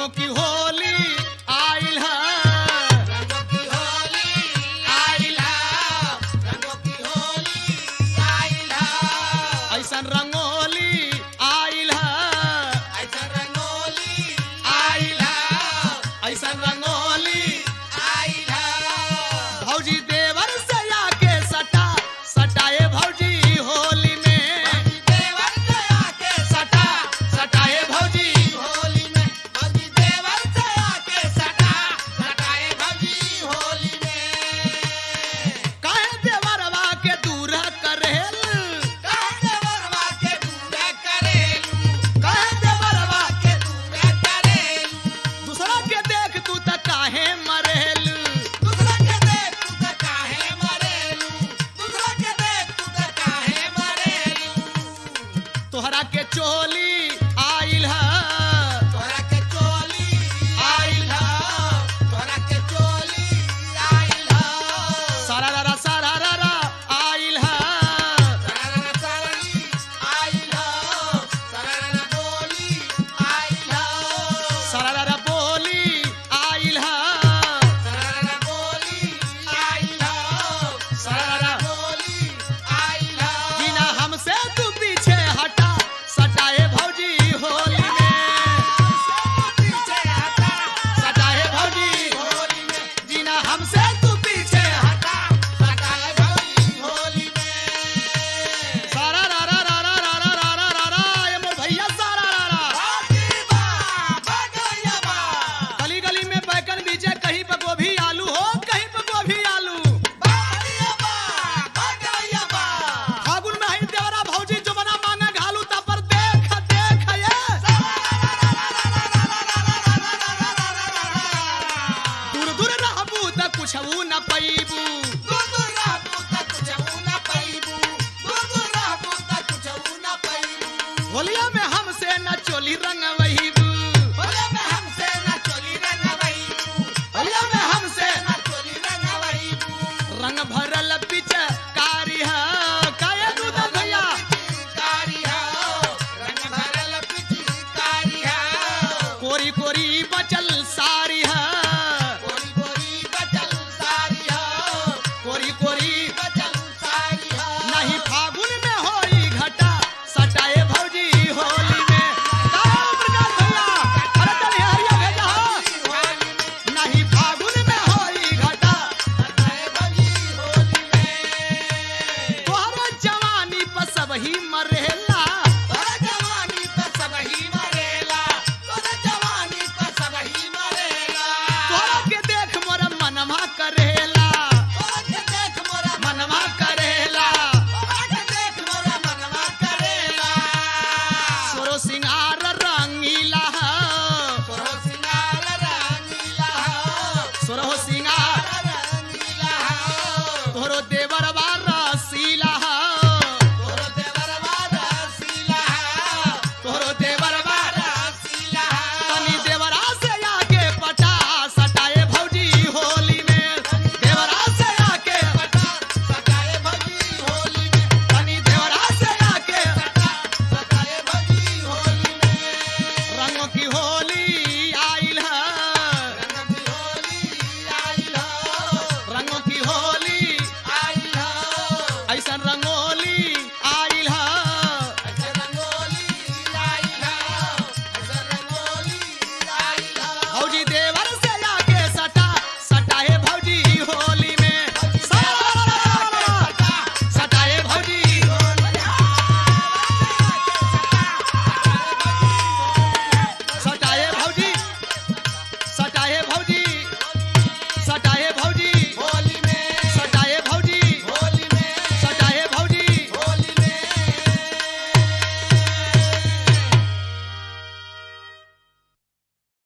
रंगों की होली आइल है रंगों की होली आइल है रंगों की होली आइल है ऐसन रंगोली आइल है ऐसा रंगोली आइल है ऐसन रंगोली आइल है भौजी देवर से आके सटा सटाए भौजी होली में देवर से आके सटा सटाए भौजी होली में भौजी देवर से आके सटा सटाए भौजी होली में काहे देवरवा के दूर करेल कहाँ देवरवा के दूर करेलू काहे देवरवा के दूर करेलू दूसरा के देख तू त काहे मरेल दूसरा के देख तू त काहे मरेलू दूसरा के देख तू त काहे मरेलू तोहरा के चोली आइल है तोरा के चोली आइल ह तोरा के चोली आइल ह सारा रा सारा रा आइल है सररना सरली आइल ह सररना बोली आइल ह सारा रा बोली आइल है सररना बोली आइल ह सररना बोली आइल ह बिना हमसे तू पीछे हटा सटाए भौजी होली में पीछे हटा सटाए भौजी होली में बिना हमसे तू पीछे हटा हटा हटाए भौजी होली में सारा रा रा रा रा रा रा रा रा रा रा ये मोर भैया सारा रा रा भागी बा भगैया बा गली गली में बैगन बीजे कहीं पे गोभी आलू हो कहीं पे गोभी आलू भागिया बा भगैया बा फागुन में ही देवरा भौजी जो बना मांगा घालू ता पर देख देख ये दूर दूर रहबू त कुछ न पैबू दूर रहबू त कुछऊ न पैबू दूर रहबू त कुछऊ न पैबू होलिया में हमसे न चोली रंगवे